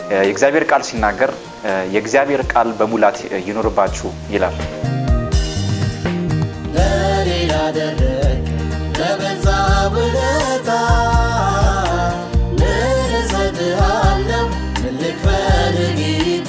የእግዚአብሔር ቃል ሲናገር የእግዚአብሔር ቃል በሙላት ይኖርባችሁ ይላል። ለኔ ላደረግ ለበዛ ውለታ ምን እሰጥሃለሁ? ምን ልክፈል ጌታ?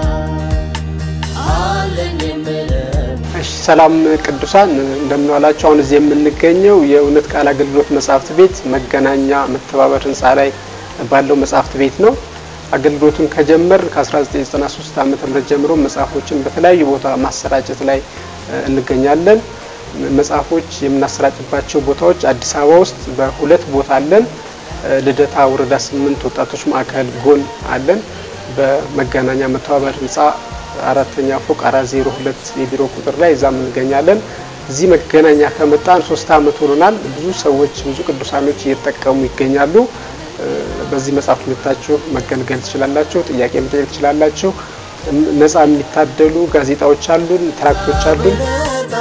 አለኝ የምለው እሺ ሰላም ቅዱሳን እንደምን ዋላችሁ። አሁን እዚህ የምንገኘው የእውነት ቃል አገልግሎት መጽሐፍት ቤት መገናኛ መተባበር ህንፃ ላይ ባለው መጽሐፍት ቤት ነው። አገልግሎቱን ከጀመር ከ1993 ዓ.ም ጀምሮ መጽሐፎችን በተለያዩ ቦታ ማሰራጨት ላይ እ, እንገኛለን። መጽሐፎች የምናሰራጭባቸው ቦታዎች አዲስ አበባ ውስጥ በሁለት ቦታ አለን። እ, ልደታ ወረዳ ስምንት ወጣቶች ማዕከል ጎን አለን። በመገናኛ መተባበር ህንፃ አራተኛ ፎቅ አራት ዜሮ ሁለት የቢሮ ቁጥር ላይ እዛም እንገኛለን። እዚህ መገናኛ ከመጣን ሶስት አመት ሆኖናል። ብዙ ሰዎች ብዙ ቅዱሳኖች እየተጠቀሙ ይገኛሉ። እ፣ በዚህ መጽሐፍ መታችሁ መገልገል ትችላላችሁ። ጥያቄ መጠየቅ ትችላላችሁ። እም- ነፃ የሚታደሉ ጋዜጣዎች አሉን፣ ትራክቶች አሉን። ውለታ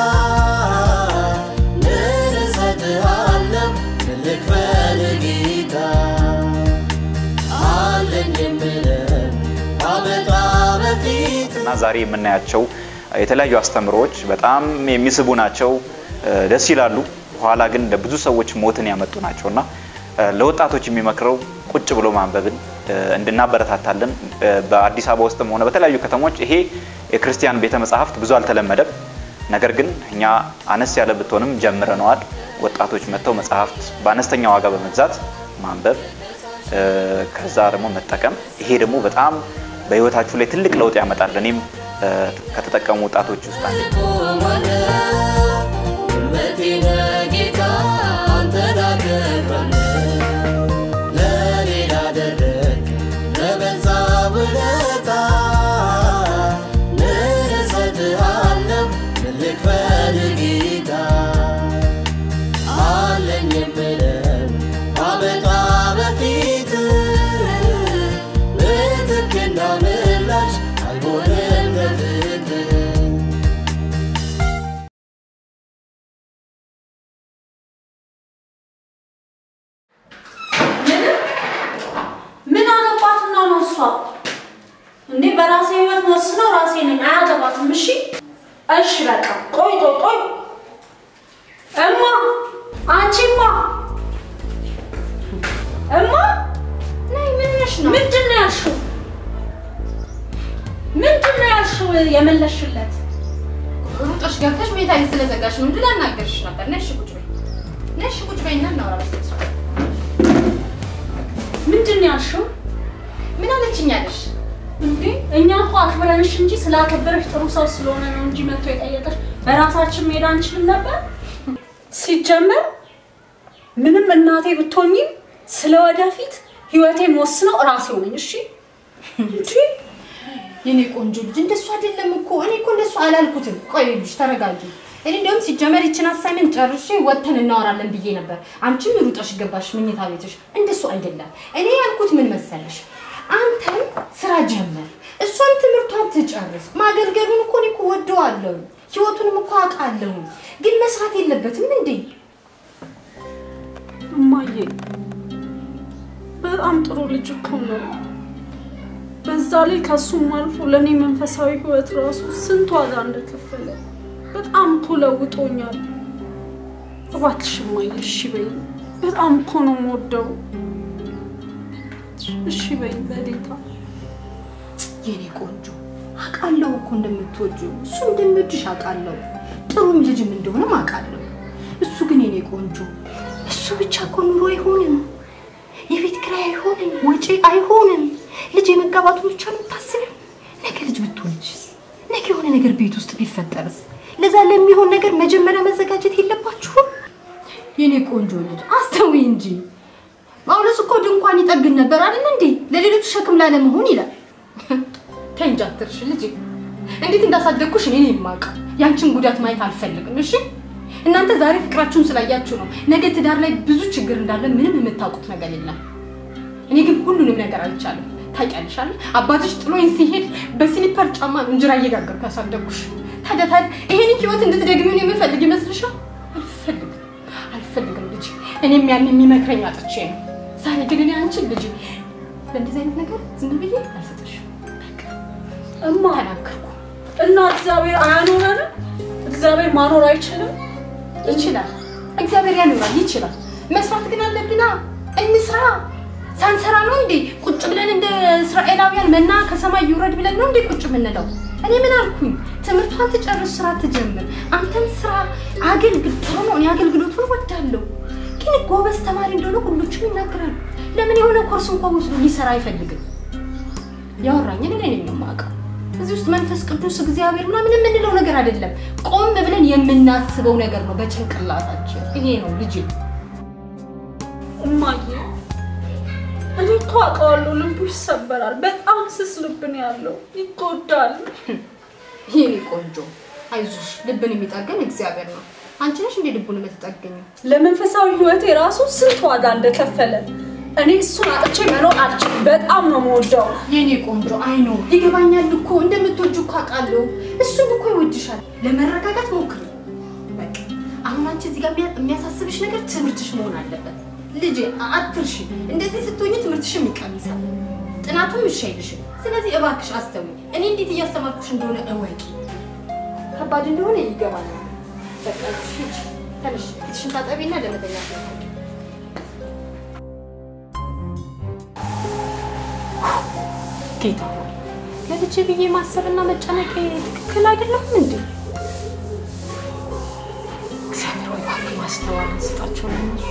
ምን እሰጥሃለሁ? ምን ልክፈል ጌታ? አለኝ የምለው አመጣ በፊት እና ዛሬ የምናያቸው የተለያዩ አስተምሮዎች በጣም የሚስቡ ናቸው፣ ደስ ይላሉ። በኋላ ግን ለብዙ ሰዎች ሞትን ያመጡ ናቸው እና ለወጣቶች የሚመክረው ቁጭ ብሎ ማንበብን እንድናበረታታለን። በአዲስ አበባ ውስጥም ሆነ በተለያዩ ከተሞች ይሄ የክርስቲያን ቤተ መጻሕፍት ብዙ አልተለመደም። ነገር ግን እኛ አነስ ያለ ብትሆንም ጀምረነዋል። ወጣቶች መጥተው መጽሐፍት በአነስተኛ ዋጋ በመግዛት ማንበብ ከዛ ደግሞ መጠቀም ይሄ ደግሞ በጣም በህይወታችሁ ላይ ትልቅ ለውጥ ያመጣል። እኔም ከተጠቀሙ ወጣቶች ውስጥ አንዱ አይሆንም በፍቅር ምንም ምን አገባትና ነው እሷ እንዴ? በራሴ ህይወት ወስነው ራሴ ነኝ። አያገባትም። እሺ እሺ፣ በቃ ቆይ ቆይ ቆይ፣ እማ አንቺማ፣ እማ ነይ ምን ነሽ ነው? ምንድን ነው ያልሽው? ምንድን ነው ያልሽው? የመለሽለት ሩጦሽ ገብተሽ ሜታዬን ስለዘጋሽ ነው እንጂ ላናገርሽ ነበር። ነሽ ቁጭ በይ፣ ነሽ ቁጭ በይና እናውራ። በስልክ ምንድን ነው ያልሽው? ምን አለችኝ አለሽ? እንዴ እኛ እኮ አክብረንሽ እንጂ ስላከበረሽ ጥሩ ሰው ስለሆነ ነው እንጂ መጥቶ የጠየቀሽ በራሳችን መሄድ አንችልም ነበር። ሲጀመር ምንም እናቴ ብትሆኝም ስለ ወደፊት ህይወቴን ወስነው እራሴው ነኝ። እሺ እንዴ የኔ ቆንጆ ልጅ እንደሱ አይደለም እኮ እኔ እኮ እንደሱ አላልኩትም። ቆይ ልጅ ተረጋጊ። እኔ እንደውም ሲጀመር ይችን አሳይመንት ጨርሼ ወጥተን እናወራለን ብዬ ነበር። አንቺም ሩጠሽ ገባሽ መኝታ ቤትሽ። እንደሱ አይደለም። እኔ ያልኩት ምን መሰለሽ፣ አንተም ስራ ጀመር፣ እሷም ትምህርቷን ትጨርስ። ማገልገሉን እኮ እኔ እኮ ወደዋለሁ፣ ህይወቱንም እኮ አውቃለሁ። ግን መስራት የለበትም እንዴ? እማዬ በጣም ጥሩ ልጅ እኮ ነው። በዛ ላይ ከሱም አልፎ ለእኔ መንፈሳዊ ህይወት ራሱ ስንት ዋጋ እንደከፈለ በጣም እኮ ለውጦኛል። እባክሽ እማዬ እሺ በይ። በጣም እኮ ነው የምወደው። እሺ በይ በዴታ የኔ ቆንጆ አውቃለሁ እኮ እንደምትወጂው እሱ እንደሚወድሽ አውቃለሁ። ጥሩም ልጅም እንደሆነም አውቃለሁ። እሱ ግን የኔ ቆንጆ እሱ ብቻ እኮ ኑሮ አይሆንም፣ የቤት ኪራይ አይሆንም፣ ወጪ አይሆንም። ልጅ የመጋባቱ ብቻ ነው የምታስቢው? ነገ ልጅ ብትወልጂስ? ነገ የሆነ ነገር ቤት ውስጥ ቢፈጠርስ? ለዛ ለሚሆን ነገር መጀመሪያ መዘጋጀት የለባችሁም? የኔ ቆንጆ ልጅ አስተውይ እንጂ ጳውሎስ እኮ ድንኳን ይጠግን ነበር አይደል እንዴ? ለሌሎቹ ሸክም ላለመሆን ይላል። ተይ እንጂ አትርሽ ልጄ። እንዴት እንዳሳደግኩሽ እኔ ነኝ የማውቀው። ያንቺን ጉዳት ማየት አልፈልግም። እሺ እናንተ ዛሬ ፍቅራችሁን ስላያችሁ ነው። ነገ ትዳር ላይ ብዙ ችግር እንዳለ ምንም የምታውቁት ነገር የለም። እኔ ግን ሁሉንም ነገር አልቻለም። ታውቂያለሽ አይደል? አባትሽ ጥሎኝ ሲሄድ በስሊፐር ጫማ እንጀራ እየጋገርኩ ያሳደግኩሽ። ታዲያ ታዲያ ይሄንን ህይወት እንድትደግሚው የምፈልግ ይመስልሻል? አልፈልግም፣ አልፈልግም ልጅ። እኔም ያን የሚመክረኝ አጥቼ ነው። ዛሬ ግን እኔ አንቺን ልጅ ለእንደዚህ አይነት ነገር ዝም ብዬ አልሰጥሽም። በቃ እማ ተናገርኩ። እና እግዚአብሔር አያኖረንም? እግዚአብሔር ማኖር አይችልም? ይችላል፣ እግዚአብሔር ያኖራል፣ ይችላል። መስራት ግን አለብና እንስራ። ሳንሰራ ነው እንዴ ቁጭ ብለን እንደ እስራኤላውያን መና ከሰማይ ይውረድ ብለን ነው እንዴ ቁጭ የምንለው? እኔ ምን አልኩኝ? ትምህርቷን ትጨርስ፣ ስራ ትጀምር። አንተም ስራ አገልግል። ጥሩ ነው፣ እኔ አገልግሎቱን ወዳለሁ። ግን ጎበዝ ተማሪ እንደሆነ ሁሎችም ይናገራሉ። ለምን የሆነ ኮርስ እንኳን ወስዶ ሊሰራ አይፈልግም? ያወራኝን እኔ ነኝ የማውቀው። እዚህ ውስጥ መንፈስ ቅዱስ እግዚአብሔር ምናምን የምንለው ነገር አይደለም። ቆም ብለን የምናስበው ነገር ነው በጭንቅላታችን። ይሄ ነው ልጅ እማዬ እኔ እኮ አውቀዋለሁ፣ ልቡ ይሰበራል። በጣም ስስ ልብ ነው ያለው፣ ይጎዳል። ይሄኔ ቆንጆ አይዞሽ፣ ልብን የሚጠገን እግዚአብሔር ነው። አንቺ ነሽ እንዴ ልቡን የምትጠገኘው? ለመንፈሳዊ ህይወቴ ራሱ ስንት ዋጋ እንደከፈለ እኔ እሱን አጥቼ መኖር አልችልም። በጣም ነው የምወደው። የኔ ቆንጆ አይኖ ይገባኛል እኮ እንደምትወጁ እኮ አውቃለሁ። እሱም እኮ ይወድሻል። ለመረጋጋት ሞክሪ። በቃ አሁን አንቺ እዚህ ጋር የሚያ- የሚያሳስብሽ ነገር ትምህርትሽ መሆን አለበት። ልጄ አትርሺ። እንደዚህ ስትሆኝ ትምህርትሽም ይቀንሳል፣ ጥናቱም እሺ አይልሽም። ስለዚህ እባክሽ አስተውይ። እኔ እንዴት እያስተማርኩሽ እንደሆነ እወቂ። ከባድ እንደሆነ ይገባኛል። በቃ እሺ፣ ሂጂ፣ ተነሽ፣ ፊትሽን ታጠቢና ለመተኛት ነው። ጌታ ሆይ ለልጄ ብዬ ማሰብና መጨነቅ ትክክል አይደለም እንዴ? እግዚአብሔር ሆይ እባክህ ማስተዋልን ስጣቸው ለእነሱ።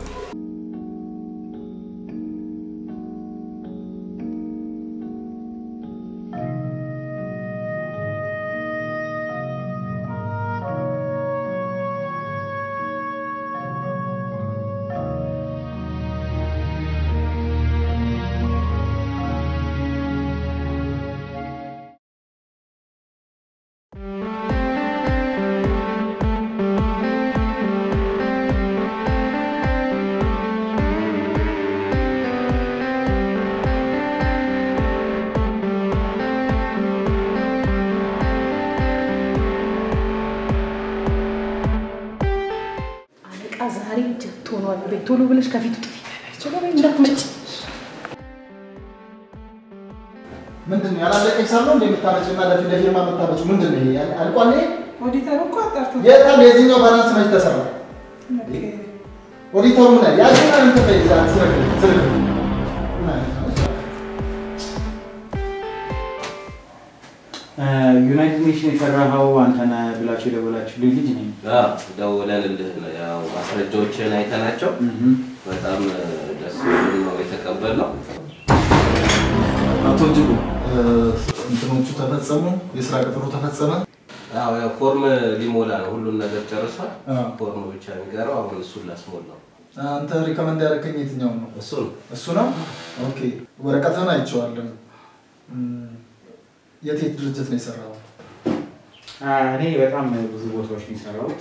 አለቃ ዛሬ ጀት ሆኗል። ቤት ቶሎ ብለሽ ከፊቱ ጥፊ እንዳትመጭ። ምንድን ነው ያላለቀ ሂሳብ ነው እንደ የምታመጪው እና ለፊት ለፊርማ የምታመጪው ምንድን ነው? ይሄ አልቋል። ይሄ ኦዲተሩ እኮ አጣርቶ የታም የዚህኛው ባላንስ መች ተሰራ? ኦዲተሩ ምን አለ? ያችን አንተ ፈይዛ ዝርግ ዝርግ ምን አይነት ነው? ዩናይትድ ኔሽን የሰራኸው አንተነህ ብላችሁ የደወላችሁልኝ ልጅ ነኝ። ደውለንልህ ነው ያው ማስረጃዎችን አይተናቸው በጣም ደስ የሚል ነው የተቀበልነው። አቶ እጅጉ እ፣ እንትኖቹ ተፈጸሙ፣ የስራ ቅጥሩ ተፈጸመ። አዎ ያው ፎርም ሊሞላ ነው፣ ሁሉን ነገር ጨርሷል። አዎ። ፎርም ብቻ የሚቀረው አሁን እሱን ላስሞል ነው። አንተ ሪከመንድ ያደረከኝ የትኛውን ነው? እሱ ነው እሱ ነው። ኦኬ ወረቀትህን አይቼዋለሁ። እም፣ የት የት ድርጅት ነው የሰራው? እኔ በጣም ብዙ ቦታዎች ነው የሰራሁት።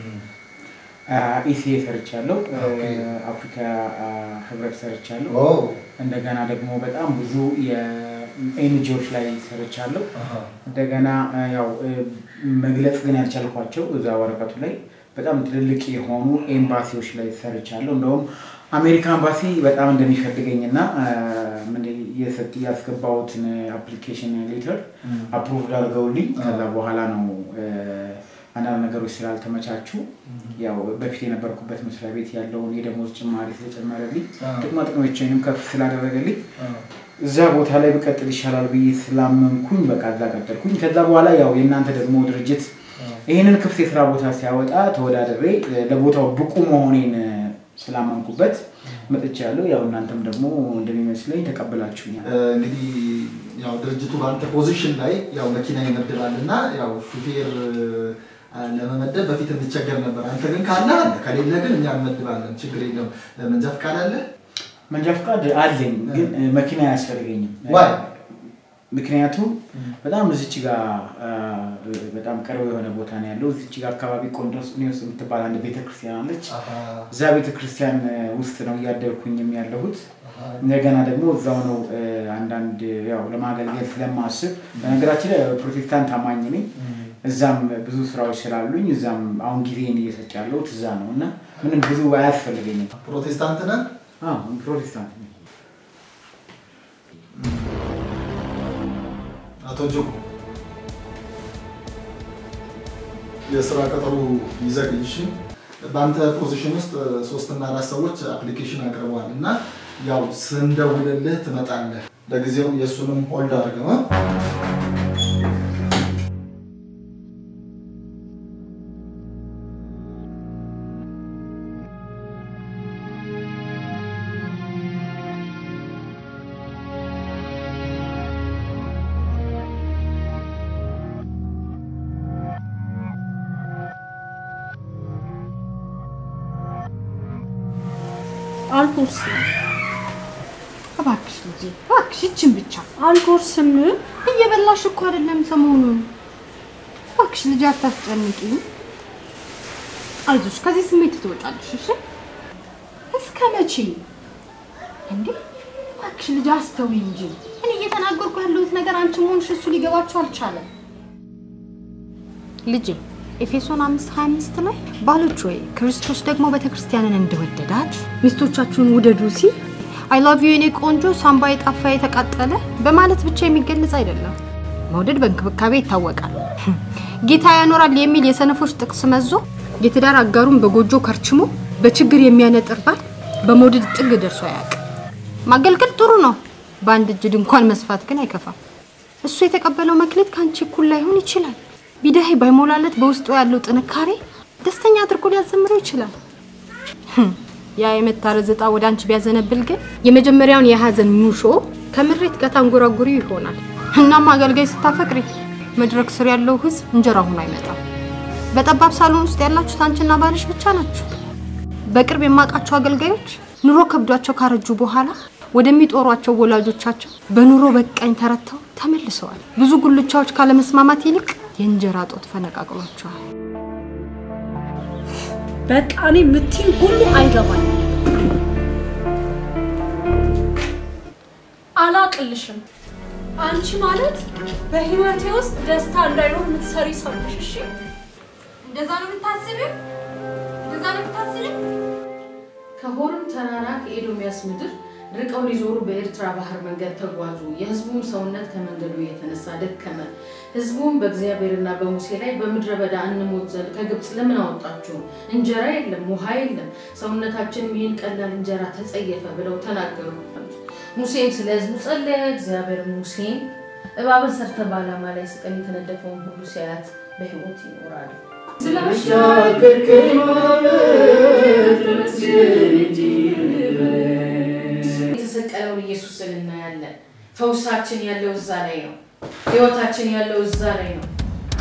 ኢሲኤ ሰርቻለሁ፣ ኦኬ። አፍሪካ ህብረት ሰርቻለሁ። ኦ እንደገና ደግሞ በጣም ብዙ የኤንጂዎች ላይ ሰርቻለሁ። አሃ እንደገና አ፣ ያው እ፣ መግለጽ ግን ያልቻልኳቸው እዛ ወረቀቱ ላይ በጣም ትልልቅ የሆኑ ኤምባሲዎች ላይ ሰርቻለሁ። እንደውም አሜሪካ ኤምባሲ በጣም እንደሚፈልገኝ እና አ፣ ምንድን የሰጥ ያስገባሁትን አፕሊኬሽን ሌተር አፕሩቭድ አድርገውልኝ ከዛ በኋላ ነው እ፣ አንዳንድ ነገሮች ስላልተመቻቹ ያው በፊት የነበርኩበት መስሪያ ቤት ያለውን የደሞዝ ጭማሪ ስለጨመረልኝ አዎ። ጥቅማ ጥቅሞችንም ከፍ ስላደረገልኝ አዎ። እዛ ቦታ ላይ ብቀጥል ይሻላል ብዬ ስላመንኩኝ በቃ እዛ ቀጠልኩኝ። ከዛ በኋላ ያው የእናንተ ደግሞ ድርጅት ይህንን ክፍት የስራ ቦታ ሲያወጣ ተወዳድሬ እ፣ ለቦታው ብቁ መሆኔን እ፣ ስላመንኩበት መጥቻለሁ። ያው እናንተም ደግሞ እንደሚመስለኝ ተቀብላችሁኛል። እ፣ እንግዲህ ያው ድርጅቱ በአንተ ፖዚሽን ላይ ያው መኪና ይመድባል እና ያው ሹፌር እ፣ ለመመደብ በፊት እንቸገር ነበር። አንተ ግን ካለ አለ፣ ከሌለ ግን እኛ እንመድባለን። ችግር የለም። እ፣ መንጃ ፈቃድ አለ? መንጃ ፈቃድ አለኝ፣ ግን እ፣ መኪና አያስፈልገኝም። ዋይ? ምክንያቱም በጣም እዚች ጋር አ፣ በጣም ቅርብ የሆነ ቦታ ነው ያለው። እዚች ጋር አካባቢ ቆንዶስኒዮስ የምትባል አንድ ቤተክርስቲያን አለች። አሃ፣ እዛ ቤተክርስቲያን እ፣ ውስጥ ነው እያደርኩኝም ያለሁት። አሃ። እንደገና ደግሞ እዛው ነው እ፣ አንዳንድ ያው ለማገልገል ስለማስብ በነገራችን ላይ ፕሮቴስታንት አማኝ ነኝ። እዛም ብዙ ስራዎች ስላሉኝ እዛም አሁን ጊዜን እየሰጥ ያለሁት እዛ ነው እና ምንም ብዙ አያስፈልገኝም። ፕሮቴስታንት ነህ? አዎ ፕሮቴስታንት ነኝ። አቶ ጆ የስራ ቀጠሮ ይዘግይ። እሺ በአንተ ፖዚሽን ውስጥ ሶስትና አራት ሰዎች አፕሊኬሽን አቅርበዋል እና ያው ስንደውልልህ ትመጣለህ። ለጊዜው የእሱንም ሆልድ አድርገው እ? አልጎርስም እባክሽ ልጄ እባክሽ ይችን ብቻ አልጎርስም። እየበላሽ እኮ አይደለም ሰሞኑን። እባክሽ ልጄ አታስጨንቂኝ። አይዞሽ ከዚህ ስሜት ትወጣለሽ። እሺ እስከ መቼ እንዴ? እባክሽ ልጄ አስተውይ እንጂ እኔ እየተናገርኩ ያለሁት ነገር አንቺ መሆንሽ እሱ ሊገባችሁ አልቻለም። ልጄ ኤፌሶን 5:25 ላይ ባሎች ወይ ክርስቶስ ደግሞ ቤተክርስቲያንን እንደወደዳት ሚስቶቻችሁን ውደዱ ሲል አይ ላቭ ዩ የኔ ቆንጆ ሳምባ የጣፋ የተቃጠለ በማለት ብቻ የሚገለጽ አይደለም። መውደድ በእንክብካቤ ይታወቃል። ጌታ ያኖራል የሚል የሰነፎች ጥቅስ መዞ የትዳር አጋሩን በጎጆ ከርችሞ በችግር የሚያነጥር ባል በመውደድ ጥግ ደርሶ አያውቅም። ማገልገል ጥሩ ነው። በአንድ እጅ ድንኳን መስፋት ግን አይከፋም። እሱ የተቀበለው መክሊት ከአንቺ እኩል ላይሆን ይችላል። ቢዳሄ ባይሞላለት በውስጡ ያለው ጥንካሬ ደስተኛ አድርጎ ሊያዘምረው ይችላል። ህም፣ ያ የመታረዝ ዕጣ ወደ አንቺ ቢያዘነብል ግን የመጀመሪያውን የሀዘን ሙሾ ከምሬት ጋር ታንጎራጉሪ ይሆናል። እናም አገልጋይ ስታፈቅሪ መድረክ ስር ያለው ህዝብ እንጀራ ሆኖ አይመጣም። በጠባብ ሳሎን ውስጥ ያላችሁት አንቺና ባልሽ ብቻ ናችሁ። በቅርብ የማውቃቸው አገልጋዮች ኑሮ ከብዷቸው ካረጁ በኋላ ወደሚጦሯቸው ወላጆቻቸው በኑሮ በቃኝ ተረተው ተመልሰዋል። ብዙ ጉልቻዎች ካለመስማማት ይልቅ የእንጀራ ጦት ፈነቃቅሏቸዋል። በቃ እኔ የምትይው ሁሉ አይገባኝ። አላቅልሽም። አንቺ ማለት በህይወቴ ውስጥ ደስታ እንዳይኖር የምትሰሪ ሰው ነሽ። እሺ እንደዛ ነው የምታስቢው? እንደዛ ነው የምታስቢው? ከሆርም ተራራ ከኤዶሚያስ ምድር ርቀው ሊዞሩ በኤርትራ ባህር መንገድ ተጓዙ። የህዝቡም ሰውነት ከመንገዱ የተነሳ ደከመ። ህዝቡም በእግዚአብሔርና በሙሴ ላይ በምድረ በዳ እንሞት ዘንድ ከግብፅ ለምን አወጣችሁ? እንጀራ የለም፣ ውሃ የለም፣ ሰውነታችንም ይህን ቀላል እንጀራ ተጸየፈ ብለው ተናገሩ። ሙሴም ስለ ህዝቡ ጸለየ። እግዚአብሔር ሙሴን እባብን ሰርተ በዓላማ ላይ ስቀል የተነደፈውን ሁሉ ሲያያት በህይወት ይኖራል። የተሰቀለውን ኢየሱስን እናያለን። ፈውሳችን ያለው እዛ ላይ ነው። ህይወታችን ያለው እዛ ላይ ነው።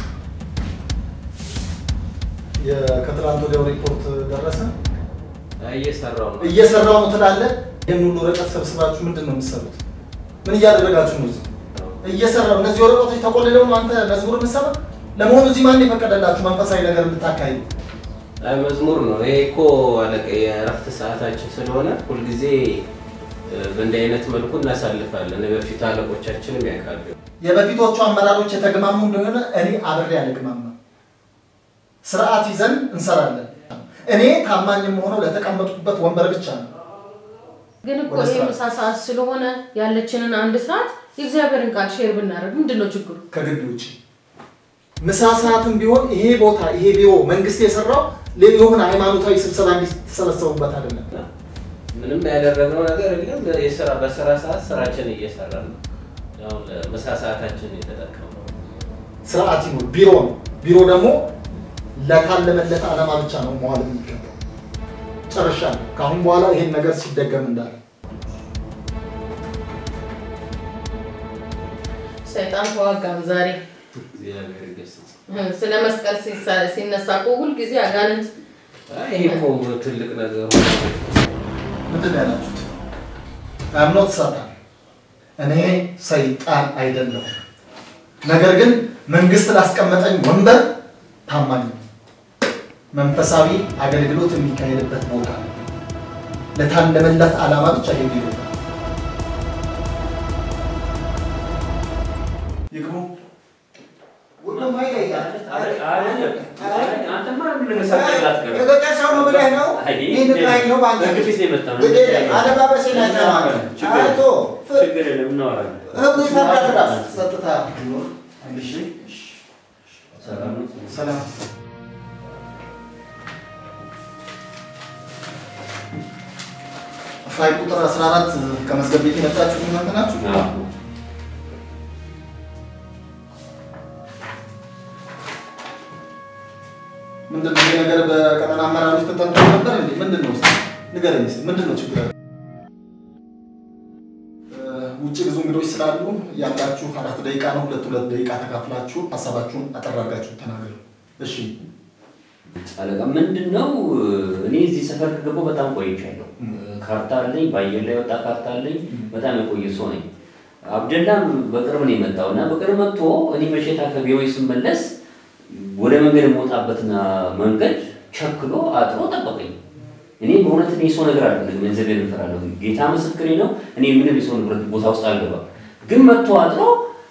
ከትላንት ወዲያው ሪፖርት ደረሰ። እየሰራው ነው። እየሰራው ነው ትላለህ። ይህን ሁሉ ወረቀት ሰብስባችሁ ምንድን ነው የምትሰሩት? ምን እያደረጋችሁ ነው? እዚህ እየሰራው እነዚህ ወረቀቶች ተቆልለው ነው አንተ መዝሙር የምትሰራ? ለመሆኑ እዚህ ማን የፈቀደላችሁ መንፈሳዊ ነገር እንድታካሂዱ? አይ መዝሙር ነው ይሄ እኮ አለቀ። የእረፍት ሰዓታችን ስለሆነ ሁልጊዜ እ፣ በእንዲህ አይነት መልኩ እናሳልፋለን። በፊት አለቆቻችንም ያውቃሉ። የበፊቶቹ አመራሮች የተግማሙ እንደሆነ እኔ አብሬ አልግማማ። ስርዓት ይዘን እንሰራለን። እኔ ታማኝ የምሆነው ለተቀመጡበት ወንበር ብቻ ነው። ግን እኮ ወደ ይሄ ስራ። ምሳ ሰዓት ስለሆነ ያለችንን አንድ ሰዓት የእግዚአብሔርን ቃል ሼር ብናደርግ ምንድን ነው ችግሩ? ከግቢ ውጭ ምሳ ሰዓትም ቢሆን ይሄ ቦታ ይሄ ቢሮ መንግስት የሰራው የሆነ ሃይማኖታዊ ስብሰባ እንዲተሰበሰቡበት አይደለም። ምንም ያደረግነው ነገር የለም። የስራ በስራ ሰዓት ስራችን እየሰራን ነው። ያው ለምሳ ሰዓታችን የተጠቀምነው ስርዓት ይኑር። ቢሮ ነው። ቢሮ ደግሞ ለታለመለት ዓላማ ብቻ ነው መዋል የሚገባው። ጨርሻለሁ። ከአሁን በኋላ ይሄን ነገር ሲደገም እንዳለ ሰይጣን ተዋጋም ዛሬ እግዚአብሔር ይገስጽ። ስለ መስቀል ሲሳ- ሲነሳ እኮ ሁልጊዜ አጋንንት አይ ይሄ እኮ ትልቅ ነገር ምንድን ነው ያላችሁት? አምኖት ሳታን እኔ ሰይጣን አይደለሁም። ነገር ግን መንግስት ላስቀመጠኝ ወንበር ታማኝ ነኝ። መንፈሳዊ አገልግሎት የሚካሄድበት ቦታ ነው። ለታለመለት ዓላማ ብቻ ይሄ ቢሮ ነው። ይግቡ። ሁሉም ኃይል አንተማ ምን ሰጠላት ገር የገጠር ሰው ነው ብለህ ነው? አይ፣ ይህ ንቃኝ ነው እንደውም አንተ በግፊት ነው የመጣው። ግድ የለም አለባበሴን አይተህ ነው አንተ። ችግር አይቶ ፍ- ችግር የለም እናወራለን። ህጉ ይፈቅዳል እራሱ። ጸጥታ ቢኖር እሺ ሰላም ነው? ሰላም ፋይል ቁጥር 14 ከመዝገብ ቤት የመጣችሁ እናንተ ናችሁ? አዎ። ምንድን ነው ይሄ ነገር በቀጠና አመራሮች ተጠንቶ ነበር እንዴ? ምንድን ነው እስኪ ንገረኝ እስኪ ምንድን ነው ችግር? ውጭ ብዙ እንግዶች ስላሉ ያላችሁ አራት ደቂቃ ነው። ሁለት ሁለት ደቂቃ ተካፍላችሁ ሀሳባችሁን አጠር አድርጋችሁ ተናገሩ። እሺ አለቃ ምንድን ነው እኔ እዚህ ሰፈር ከገባሁ በጣም ቆይቻለሁ። ካርታ አለኝ፣ በአየር ላይ ወጣ ካርታ አለኝ። በጣም የቆየ ሰው ነኝ። አብደላም በቅርብ ነው የመጣው እና በቅርብ መጥቶ እኔ መሸታ ከቢሮዬ ስመለስ ወደ መንገድ የምወጣበትና መንገድ ቸክሎ አጥሮ ጠበቀኝ። እኔ በእውነት እኔ የሰው ነገር አልፈልግም፣ ገንዘቤን እፈራለሁ። ጌታ ምስክሬ ነው። እኔ ምንም የሰው ንብረት ቦታ ውስጥ አልገባም። ግን መጥቶ አጥሮ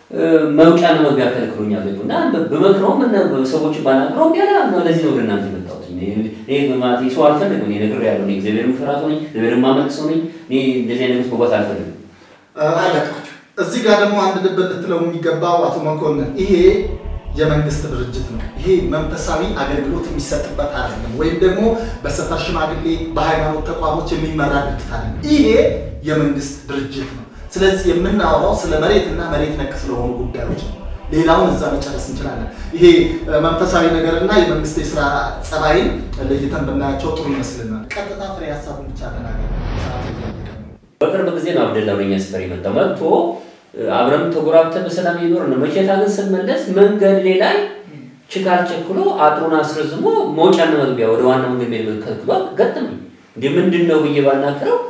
መውጫና መግቢያ ከልክሎኛል ቤቱ እና በመክረውም ሰዎች ባናግረው እምቢ አለ። ለዚህ ነው ወደ እናንተ የመጣሁት። እኔ በማለት ሰው አልፈልግም። እኔ ነግሬያለሁ። እኔ እግዚአብሔር የምፈራ ሰው ነኝ። እግዚአብሔር የማመልክ ሰው ነኝ። እኔ እንደዚህ አይነት ውስጥ መግባት አልፈልግም። አለቃችሁ እዚህ ጋር ደግሞ አንድ ልብ ልትለው የሚገባው አቶ መኮንን ይሄ የመንግስት ድርጅት ነው። ይሄ መንፈሳዊ አገልግሎት የሚሰጥበት አይደለም፣ ወይም ደግሞ በሰፈር ሽማግሌ በሃይማኖት ተቋሞች የሚመራ ድርጅት አይደለም። ይሄ የመንግስት ድርጅት ነው። ስለዚህ የምናወራው ስለ መሬትና መሬት ነክ ስለሆኑ ጉዳዮች ነው። ሌላውን እዛ መጨረስ እንችላለን። ይሄ መንፈሳዊ ነገርና የመንግስት የስራ ጸባይን ለይተን ብናያቸው ጥሩ ይመስልናል። ቀጥታ ፍሬ ሀሳቡን ብቻ ተናገር። ሰዓት እያለቀ ነው። በቅርብ ጊዜ ነው አብደላ ወደ እኛ ሰፈር የመጣው። መጥቶ አብረን ተጎራብተን በሰላም የኖር ነው። መቼታ ግን ስንመለስ መንገድ ላይ ችካል ቸክሎ አጥሩን አስረዝሞ መውጫና መግቢያ ወደ ዋና መንገድ የሚሄድ ከልክሎ ገጠመኝ። እንደ ምንድን ነው ብዬ ባናግረው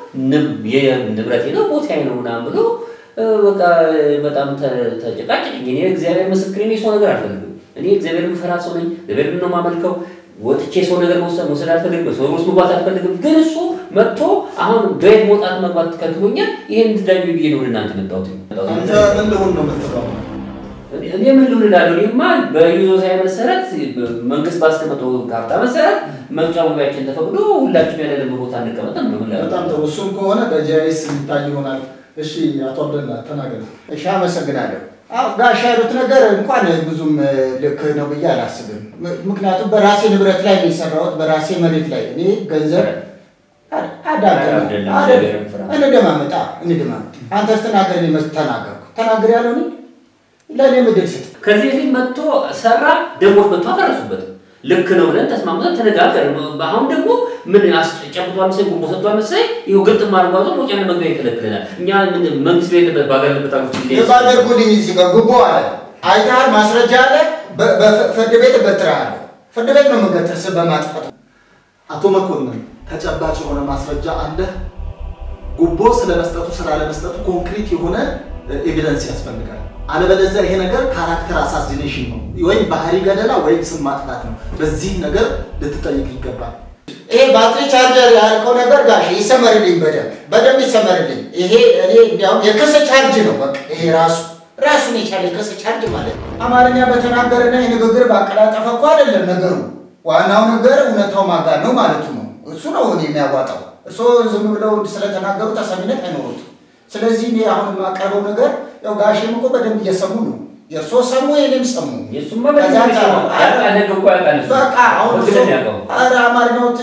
ንብረቴ ነው ቦታዬ ነው ምናምን ብሎ በቃ በጣም ተጨቃጨቀኝ። እኔ እግዚአብሔር ምስክሬ ነው፣ የሰው ነገር አልፈልግም። እኔ እግዚአብሔር የምፈራ ሰው ነኝ። እግዚአብሔር ነው የማመልከው። ወጥቼ ሰው ነገር መውሰድ መውሰድ አልፈልግም። ሰው ውስጥ መግባት አልፈልግም። ግን እሱ መጥቶ አሁን በየት መውጣት መግባት ከልክሎኛል። ይሄን እንድዳኙ ብዬ ነው ወደ እናንተ መጣሁት። አንተ ምን ልሁን ነው የምትለው? እኔ ምን ልሁን እላለሁ? እኔማ በይዞታዬ መሰረት መንግስት ባስቀመጠው ካርታ መሰረት መውጫ መግቢያችን ተፈቅዶ ሁላችንም ያለንበት ቦታ እንቀመጥ ነው የምለው። በጣም ጥሩ። እሱም ከሆነ በጂአይኤስ የሚታይ ይሆናል። እሺ አቶ አብደላ ተናገር። እሺ አመሰግናለሁ። አዎ ጋሽ ያሉት ነገር እንኳን ብዙም ልክ ነው ብዬ አላስብም። ምክንያቱም በራሴ ንብረት ላይ ነው የሰራሁት፣ በራሴ መሬት ላይ እኔ ገንዘብ እንደማመጣ እንደማመጣ አንተ ስትናገር እኔ መች ተናገርኩ ተናገር ያለው እኔ ለእኔ ምድር ስጥ ከዚህ በፊት መጥቶ ሰራ፣ ደሞዝ መጥቶ አፈረሱበት። ልክ ነው ብለን ተስማምተን ተነጋገርን። አሁን ደግሞ ምን ጨብጧል መሰለኝ ጉቦ ሰጥቷል መሰለኝ ይኸው ግልጥ ማድረጓቶ መውጫና መግቢያ ይከለክለናል። እኛ ምን መንግስት ቤለበት ባገለበት አገር ውስጥ የባደርጉልኝ እዚህ ጋር ጉቦ አለ፣ አይተሃል፣ ማስረጃ አለ። በፍርድ ቤት እገትርሃለሁ። ፍርድ ቤት ነው የምገትር ስም በማጥፋት አቶ መኮንን ተጨባጭ የሆነ ማስረጃ አለ? ጉቦ ስለመስጠቱ ስላለመስጠቱ ኮንክሪት የሆነ ኤቪደንስ ያስፈልጋል። አለበለዚያ ይሄ ነገር ካራክተር አሳሲኔሽን ነው ወይም ባህሪ ገደላ ወይም ስም ማጥፋት ነው። በዚህ ነገር ልትጠይቅ ይገባል። ይሄ ባትሪ ቻርጀር ያልከው ነገር ጋሽ ይሰመርልኝ፣ በደንብ በደንብ ይሰመርልኝ። ይሄ እኔ እንዲያውም የክስ ቻርጅ ነው። በቃ ይሄ ራሱ ራሱን የቻለ የክስ ቻርጅ ማለት ነው። አማርኛ በተናገረና የንግግር ባቀላጠፈ እኮ አይደለም ነገሩ። ዋናው ነገር እውነታው ማጋር ነው ማለቱ ነው። እሱ ነው እኔ የሚያዋጣው። እርስዎ ዝም ብለው ስለተናገሩ ተሰሚነት አይኖሩትም። ስለዚህ እኔ አሁን የማቀርበው ነገር ያው ጋሼም እኮ በደንብ እየሰሙ ነው። የእርስዎ ሰሙ፣ የኔም ሰሙ። የእሱማ በደንብ ይሰማል። ያደረገ እኮ ያውቃል እሱ። በቃ አሁን በግል እርስዎ ነው ያውቀው። ኧረ አማርኛዎት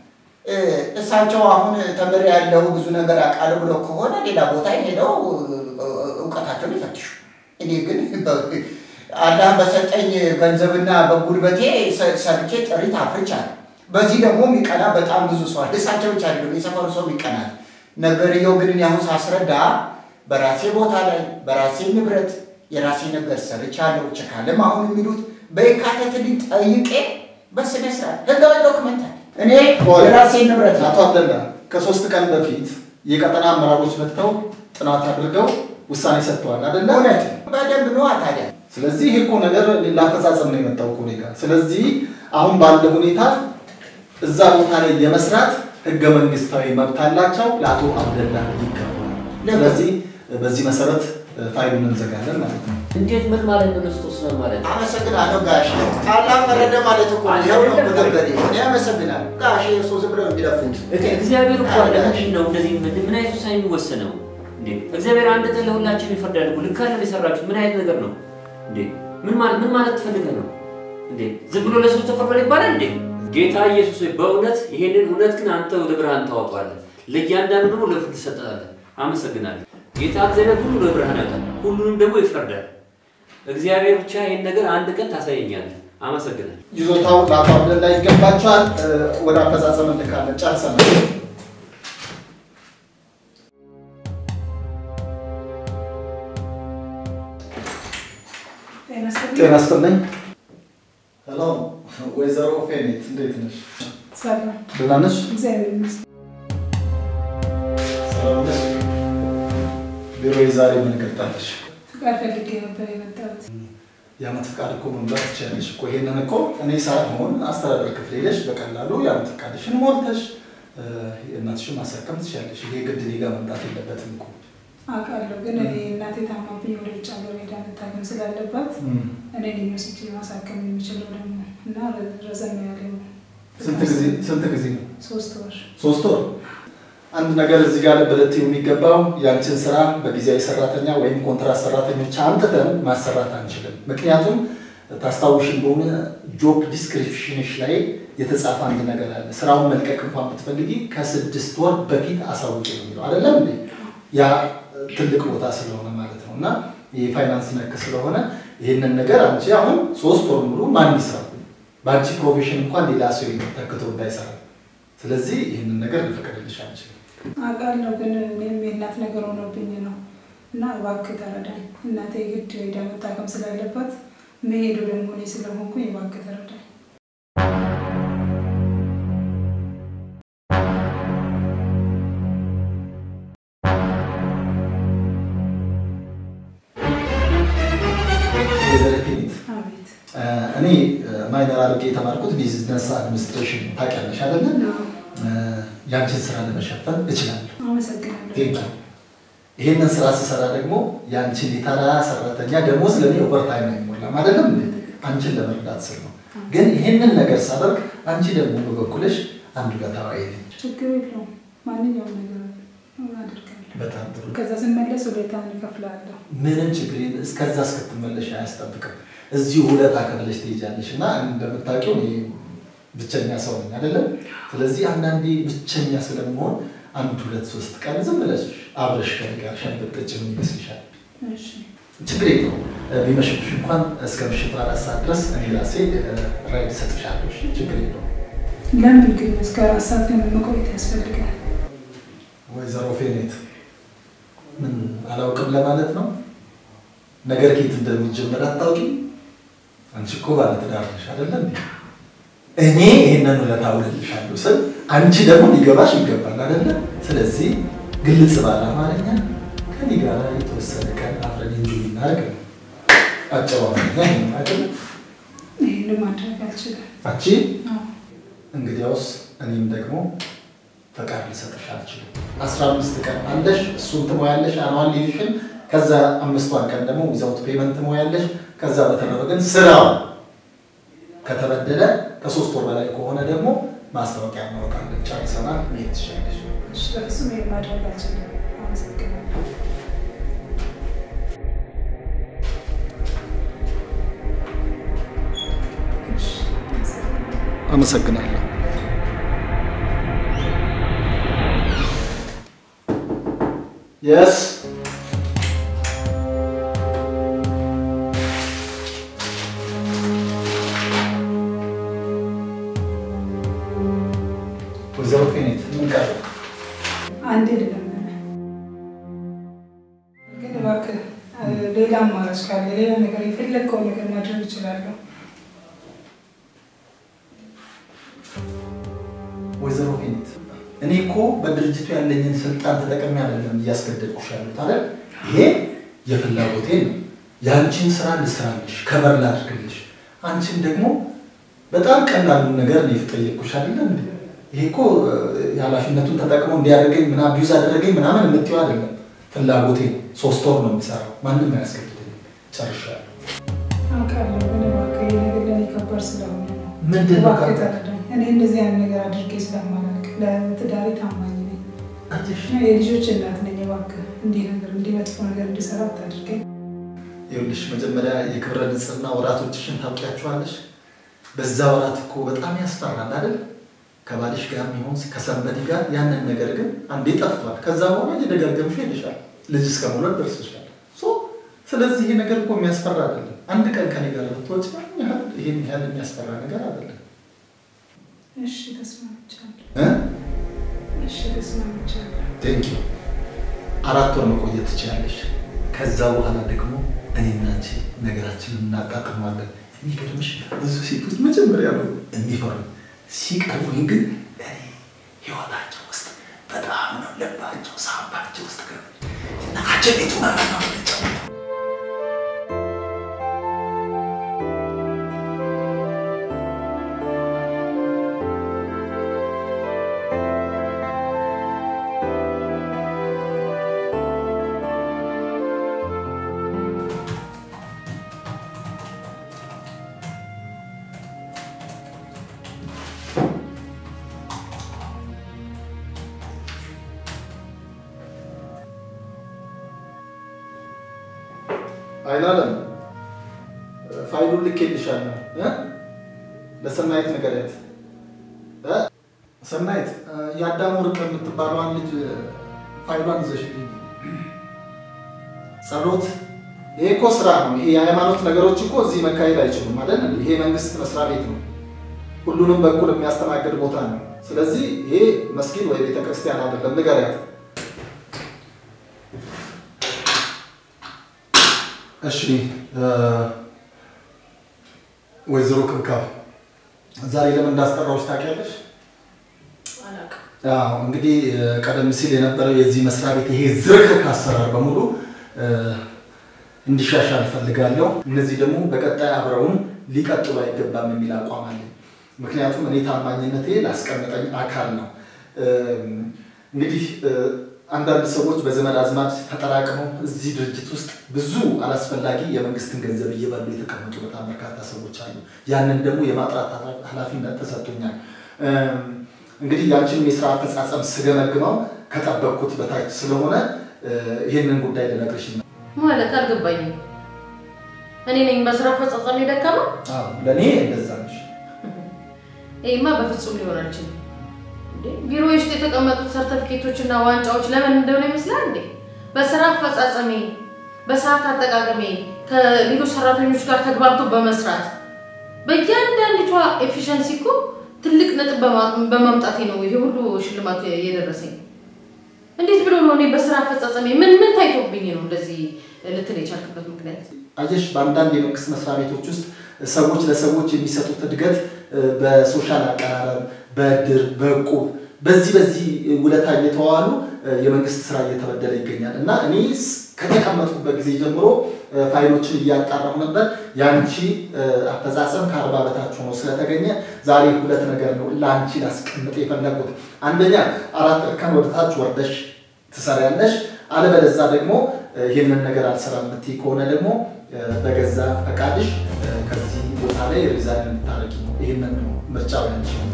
እሳቸው አሁን ተምሬ ያለው ብዙ ነገር አውቃለሁ ብለው ከሆነ ሌላ ቦታ ሄደው እውቀታቸውን ይፈትሹ። እኔ ግን አላህ በሰጠኝ ገንዘብና በጉልበቴ ሰ- ሰርቼ ጥሪት አፍርቻለሁ። በዚህ ደግሞ የሚቀና በጣም ብዙ ሰው አለ። እሳቸው ብቻ አይደሉም፣ የሰፈሩ ሰው ይቀናል። ነገርየው ግን እኔ አሁን ሳስረዳ በራሴ ቦታ ላይ በራሴ ንብረት የራሴ ነገር ሰርቻለሁ። ችካለም አሁን የሚሉት በየካቲት ጠይቄ በስነ ስርዓት ህጋዊ ዶክመንት አለ። እኔ የራሴ ንብረት ነው። አቶ አብደላ ከሶስት ቀን በፊት የቀጠና አመራሮች መጥተው ጥናት አድርገው ውሳኔ ሰጥተዋል አይደለ? እውነት በደንብ ነዋ ታዲያ ስለዚህ ይሄ እኮ ነገር ላፈጻጸም ነው የመጣው እኮ እኔ ጋር። ስለዚህ አሁን ባለ ሁኔታ እዛ ቦታ ላይ የመስራት ህገ መንግስታዊ መብት አላቸው፣ ለአቶ አብደላ ይገባል። ስለዚህ በዚህ መሰረት ፋይሉን እንዘጋለን ማለት ነው። እንዴት ምን ማለት ነው? ክርስቶስ ነው ማለት ነው? አመሰግናለሁ ጋሼ። አላህ ፈረደ ማለት እኮ ነው። ይኸው ነው መገበሬ። እኔ አመሰግናለሁ ጋሼ። እሱ ዝም ብለው የሚለፉት እግዚአብሔር እኮ አለ። ምንድን ነው እንደዚህ ምን ምን አይነት ውሳኔ የሚወሰነው እንዴ? እግዚአብሔር አንድ ቀን ለሁላችን ይፈርዳል እኮ። ልክ አይደለም የሰራችሁት። ምን አይነት ነገር ነው እንዴ? ምን ማለት ምን ማለት ትፈልገህ ነው እንዴ? ዝም ብሎ ለሰው ተፈርዷል ይባላል እንዴ? ጌታ ኢየሱስ ሆይ በእውነት ይሄንን እውነት ግን አንተ ወደ ብርሃን ታወጣዋለህ፣ ለእያንዳንዱ ደግሞ ለፍርድ ትሰጠታለህ። አመሰግናለሁ። ጌታ እግዚአብሔር ሁሉ ለብርሃን ያወጣል፣ ሁሉንም ደግሞ ይፈርዳል። እግዚአብሔር ብቻ ይሄን ነገር አንድ ቀን ታሳየኛለህ። አመሰግናለሁ። ይዞታው ለአቶ አብደላ ይገባቸዋል። እ፣ ወደ አፈጻጸም እንልካለን። ጨርሰናል። ጤና ይስጥልኝ። ሄሎ፣ ወይዘሮ ፌኔት እንዴት ነሽ? ሰላም ደህና ነሽ? እግዚአብሔር ይመስገን። ሰላም ነሽ? ቢሮዬ ዛሬ ምን ገጣለሽ? ፍቃድ ፈልጌ ነበር የመጣሁት። የዓመት ፍቃድ እኮ መሙላት ትችያለሽ እኮ። ይሄንን እኮ እኔ ሳልሆን አስተዳደር ክፍል ሄደሽ በቀላሉ የዓመት ፍቃድሽን ሞልተሽ እ፣ የእናትሽን ማሳከም ትችያለሽ። ይሄ ግድ እኔ ጋር መምጣት የለበትም እኮ። አውቃለሁ፣ ግን እኔ እናቴ ታማብኝ ወደ ውጭ ሀገር ሄዳ መታከም ስላለባት እም። እኔ ነኝ ወስጄ ማሳከም የሚችለው ደግሞ እና ረዘም ያለ ነው። ስንት ጊዜ ስንት ጊዜ ነው? ሶስት ወር ሶስት ወር። አንድ ነገር እዚህ ጋር ልብ ልትይው የሚገባው ያንቺን ስራ በጊዜያዊ ሰራተኛ ወይም ኮንትራት ሰራተኞች አምጥተን ማሰራት አንችልም። ምክንያቱም ታስታውሽ እንደሆነ ጆብ ዲስክሪፕሽንሽ ላይ የተጻፈ አንድ ነገር አለ። ስራውን መልቀቅ እንኳን ብትፈልጊ ከስድስት ወር በፊት አሳውቂ ነው የሚለው አይደለም እንዴ? ያ ትልቅ ቦታ ስለሆነ ማለት ነው። እና የፋይናንስ ነክ ስለሆነ ይህንን ነገር አንቺ አሁን ሶስት ወር ሙሉ ማን ይስራው? በአንቺ ፕሮፌሽን እንኳን ሌላ ሰው ተክቶ እንዳይሰራ። ስለዚህ ይህንን ነገር ልፈቅድልሽ አንችልም። አውቃለሁ፣ ግን እኔም የእናት ነገር ሆኖብኝ ነው እና እባክህ ተረዳኝ። እናቴ ግድ ሄዳ መታከም ስላለባት መሄዱ ደግሞ እኔ ስለሆንኩኝ እባክህ ተረዳኝ። ወይዘሮ ፊኒት አቤት። እ፣ እኔ ማይነር አድርጌ የተማርኩት ቢዝነስ አድሚኒስትሬሽን ታውቂያለሽ አይደለ? እ፣ ያንቺን ስራ ለመሸፈን እችላለሁ። አመሰግናለሁ። ቴንኪ ይሄንን ስራ ስሰራ ደግሞ የአንቺን የተራ ሰራተኛ ደሞዝ ለእኔ ኦቨርታይም አይሞላም አይደለም እንዴ? አንቺን ለመርዳት ስል ነው። ግን ይሄንን ነገር ሳደርግ አንቺ ደግሞ በበኩልሽ አንዱ ጋር ተዋይ ነኝ። ችግር የለውም። ማንኛውም ነገር አደርጋለሁ። በጣም ጥሩ። ከዛ ስመለስ ውለታህን እከፍልሃለሁ። ምንም ችግር የለም። እስከዛ እስክትመለሽ አያስጠብቅም። እዚሁ ውለታ ከፍለሽ ትሄጃለሽ እና እንደምታውቂው እኔ ብቸኛ ሰው ነኝ አይደለም። ስለዚህ አንዳንዴ ብቸኛ ስለመሆን አንድ ሁለት ሶስት ቀን ዝም ብለሽ አብረሽ ከእኔ ጋር ሻይ ብትጠጪ ምን ይመስልሻል? እሺ ችግር የለውም። ቢመሽብሽ እንኳን እስከ ምሽቱ አራት ሰዓት ድረስ እኔ ራሴ ራይድ እሰጥሻለሁ። እሺ? ችግር የለውም። ለምን ግን እስከ አራት ሰዓት ለምን መቆየት ያስፈልጋል? ወይዘሮ ፌኔት ምን አላውቅም ለማለት ነው? ነገር ከየት እንደሚጀምር አታውቂም? አንቺ እኮ ባለትዳር ነሽ አይደለም? እኔ ይህንን ውለታ ውልልሻለሁ ስል አንቺ ደግሞ ሊገባሽ ይገባል አይደለ? ስለዚህ ግልጽ ባለ አማርኛ ከኔ ጋር የተወሰነ ቀን አብረን እንጂ እናደርግ ነው። አጨባበኛ ይሄ ነው አይደለ? ይህን ማድረግ አልችልም። አንቺ አዎ። እንግዲያውስ እኔም ደግሞ ፈቃድ ልሰጥሽ አልችልም። አስራ አምስት ቀን አለሽ፣ እሱን ትሞያለሽ አኗል ሊቪሽን። ከዛ አምስቷን ቀን ደግሞ ዊዛውት ፔመንት ትሞያለሽ። ከዛ በተረፈ ግን ስራው ከተበደለ ከሶስት ወር በላይ ከሆነ ደግሞ ማስታወቂያ እናወጣለን። ጨርሰናል። መሄድ ትችላለሽ። እሺ፣ በፍጹም ይህን ማድረግ አልችልም። አመሰግናለሁ። እሺ፣ አመሰግናለሁ። አመሰግናለሁ። የስ ወይዘሮ ፌኔት ምን ቀረ? አንዴ ልለምንህ ግን እባክህ እ፣ ሌላ አማራጭ ካለ ሌላ ነገር የፈለግከው ነገር ማድረግ እችላለሁ። ወይዘሮ ፌኔት እኔ እኮ በድርጅቱ ያለኝን ስልጣን ተጠቅሜ አይደለም እያስገደድኩሽ ያሉት አይደል? ይሄ የፍላጎቴ ነው። የአንቺን ስራ ልስራልሽ፣ ከበር ላድርግልሽ። አንቺን ደግሞ በጣም ቀላሉን ነገር ነው የተጠየቅኩሽ አይደለም እንዴ? ይሄ እኮ እ፣ የኃላፊነቱን ተጠቅሞ እንዲያደርገኝ ምናምን ቢዩዝ አደረገኝ ምናምን የምትይው አይደለም። ፍላጎቴ ነው። ሶስት ወር ነው የሚሰራው። ማንም አያስገድደኝ። ጨርሻለሁ። አውቃለሁ ግን እባክህ ይህ ነገር ለእኔ ከባድ ስለሆነ ነው። ምንድን ነው እባክህ ከባድ? ተረዳኝ። እኔ እንደዚህ አይነት ነገር አድርጌ ስለማላውቅ ለትዳሬ ታማኝ ነኝ። የልጆች እናት ነኝ። እባክህ እንዲህ ነገር እንዲህ መጥፎ ነገር እንዲሰራ አታድርገኝ። ይኸውልሽ መጀመሪያ የክብረ ንጽህና ወራቶችሽን ታውቂያቸዋለሽ። በዛ ወራት እኮ በጣም ያስፈራል አይደል? ከባልሽ ጋር የሚሆን ከሰንበዲ ጋር ያንን ነገር ግን አንዴ ጠፍቷል። ከዛ በኋላ እየደጋገምሽ ሄደሻል። ልጅ እስከ መውለድ ደርሰሻል። ሶ ስለዚህ ይሄ ነገር እኮ የሚያስፈራ አይደለም። አንድ ቀን ከኔ ጋር ብትወጪ ያህል ይሄን ያህል የሚያስፈራ ነገር አይደለም። እሺ ተስማምቻለሁ። እ? እሺ ተስማምቻለሁ። ቴንክ ዩ አራት ወር መቆየት ትችላለሽ። ከዛ በኋላ ደግሞ እኔና አንቺ ነገራችንን እናጣጥመዋለን። የሚገርምሽ ብዙ ሴቶች መጀመሪያ ነው የሚፈሩ፣ ሲቀርቡኝ ግን እኔ ህይወታቸው ውስጥ በጣም ነው ልባቸው ሳባቸው ውስጥ ገ እና አጀቤቱ መራ ነው የምንጫወተው። አይናለም ፋይሉን ልኬልሻለሁ እ? ለሰናይት ንገሪያት እ? ሰናይት እ፣ የአዳሙ ርቅ የምትባለዋን ልጅ ፋይሏን ይዘሽልኝ ጸሎት ይሄ እኮ ስራ ነው ይሄ የሃይማኖት ነገሮች እኮ እዚህ መካሄድ አይችሉም አይደል ይሄ መንግስት መስሪያ ቤት ነው ሁሉንም በኩል የሚያስተናግድ ቦታ ነው ስለዚህ ይሄ መስጊድ ወይ ቤተክርስቲያን አይደለም ንገሪያት እሺ ወይዘሮ ክብካብ ዛሬ ለምን እንዳስጠራዎች ታውቂያለሽ? አዎ እንግዲህ ቀደም ሲል የነበረው የዚህ መስሪያ ቤት ይሄ ዝርክርክ አሰራር በሙሉ እንዲሻሻል እፈልጋለሁ። እነዚህ ደግሞ በቀጣይ አብረውን ሊቀጥሉ አይገባም የሚል አቋም አለኝ። ምክንያቱም እኔ ታማኝነቴ ላስቀመጠኝ አካል ነው። እንግዲህ አንዳንድ ሰዎች በዘመድ አዝማድ ተጠራቅመው እዚህ ድርጅት ውስጥ ብዙ አላስፈላጊ የመንግስትን ገንዘብ እየበሉ የተቀመጡ በጣም በርካታ ሰዎች አሉ። ያንን ደግሞ የማጥራት ኃላፊነት ተሰጥቶኛል። እንግዲህ ያንቺንም የስራ አፈጻጸም ስገመግመው ከጠበቅኩት በታች ስለሆነ ይህንን ጉዳይ ልነግርሽ ነው። ማለት አልገባኝም። እኔ ነኝ በስራ አፈጻጸም የደከመው? አዎ፣ ለእኔ እንደዛ ነሽ። ይሄማ በፍጹም ሊሆን አይችልም። እንዴ ቢሮ ውስጥ የተቀመጡት ሰርተፊኬቶች እና ዋንጫዎች ለምን እንደሆነ ይመስላል እንዴ? በስራ አፈጻጸሜ፣ በሰዓት አጠቃቀሜ፣ ከሌሎች ሰራተኞች ጋር ተግባብቶ በመስራት በእያንዳንዲቷ ኤፊሽንሲ እኮ ትልቅ ነጥብ በማምጣቴ ነው ይሄ ሁሉ ሽልማት የደረሰኝ። እንዴት ብሎ ነው እኔ በስራ አፈጻጸሜ ምን ምን ታይቶብኝ ነው እንደዚህ ልትል የቻልክበት ምክንያት? አየሽ፣ በአንዳንድ የመንግስት መስሪያ ቤቶች ውስጥ ሰዎች ለሰዎች የሚሰጡት እድገት በሶሻል አቀራረብ፣ በእድር፣ በእቁብ በዚህ በዚህ ውለታ እየተዋሉ የመንግስት ስራ እየተበደለ ይገኛል እና እኔ ከተቀመጥኩበት ጊዜ ጀምሮ ፋይሎችን እያጣራሁ ነበር። የአንቺ አፈጻጸም ከአርባ በታች ሆኖ ስለተገኘ ዛሬ ሁለት ነገር ነው ለአንቺ ላስቀምጥ የፈለጉት። አንደኛ አራት እርከን ወደታች ወርደሽ ትሰሪያለሽ። አለበለዛ ደግሞ ይህንን ነገር አልሰራም የምትይ ከሆነ ደግሞ በገዛ ፈቃድሽ ከዚህ ቦታ ላይ ሪዛይን እንድታደርጊ ነው። ይህንን ነው ምርጫው ያንቺ ነው።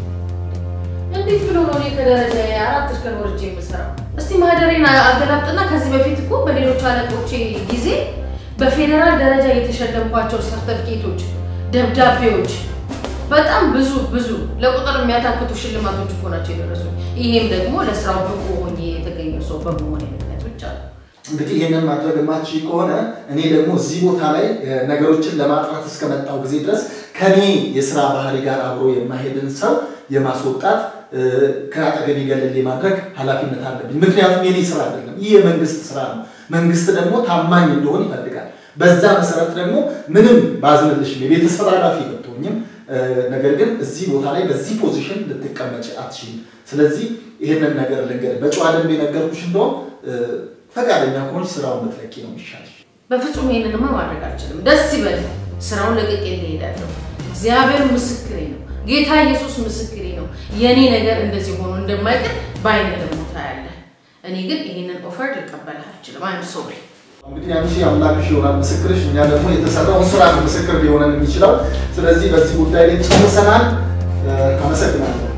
እንዴት ብሎ ነው እኔ ከደረጃ አራት እርከን ወርጄ የምሰራው? እስቲ ማህደሬን አገላብጥና ከዚህ በፊት እኮ በሌሎች አለቆቼ ጊዜ በፌዴራል ደረጃ የተሸለምኳቸው ሰርተፊኬቶች፣ ደብዳቤዎች በጣም ብዙ ብዙ ለቁጥር የሚያታክቱ ሽልማቶች እኮ ናቸው የደረሱ። ይሄም ደግሞ ለስራው ብቁ ሆኜ የተገኘ ሰው በመሆን ምክንያት ብቻ ነው። እንግዲህ ይህንን ማድረግ የማትችይ ከሆነ እኔ ደግሞ እዚህ ቦታ ላይ ነገሮችን ለማጥራት እስከመጣው ጊዜ ድረስ ከኔ የስራ ባህሪ ጋር አብሮ የማሄድን ሰው የማስወጣት ከአጠገቤ ገለል የማድረግ ኃላፊነት አለብኝ። ምክንያቱም የኔ ስራ አይደለም፣ ይህ የመንግስት ስራ ነው። መንግስት ደግሞ ታማኝ እንደሆን ይፈልጋል። በዛ መሰረት ደግሞ ምንም ባዝንልሽም የቤተሰብ ኃላፊ ብትሆኝም ነገር ግን እዚህ ቦታ ላይ በዚህ ፖዚሽን ልትቀመጭ አትችይም። ስለዚህ ይህንን ነገር ልንገር፣ በጨዋ ደንብ የነገርኩሽ እንደውም ፈቃደኛ ከሆንሽ ስራውን ብትለቂ ነው የሚሻልሽ። በፍጹም ይሄንንማ ማድረግ አልችልም። ደስ ይበል፣ ስራውን ለቅቄ እሄዳለሁ። እግዚአብሔር ምስክሬ ነው፣ ጌታ ኢየሱስ ምስክሬ ነው። የኔ ነገር እንደዚህ ሆኖ እንደማይቀር በአይነ ደግሞ ታያለህ። እኔ ግን ይህንን ኦፈር ልቀበልህ አልችልም። አይም ሶሪ። እንግዲህ አንቺ አምላክሽ ይሆናል ምስክርሽ፣ እኛ ደግሞ የተሰራውን ስራ ነው ምስክር ሊሆነን የሚችለው። ስለዚህ በዚህ ጉዳይ ላይ ጨርሰናል። አመሰግናለሁ።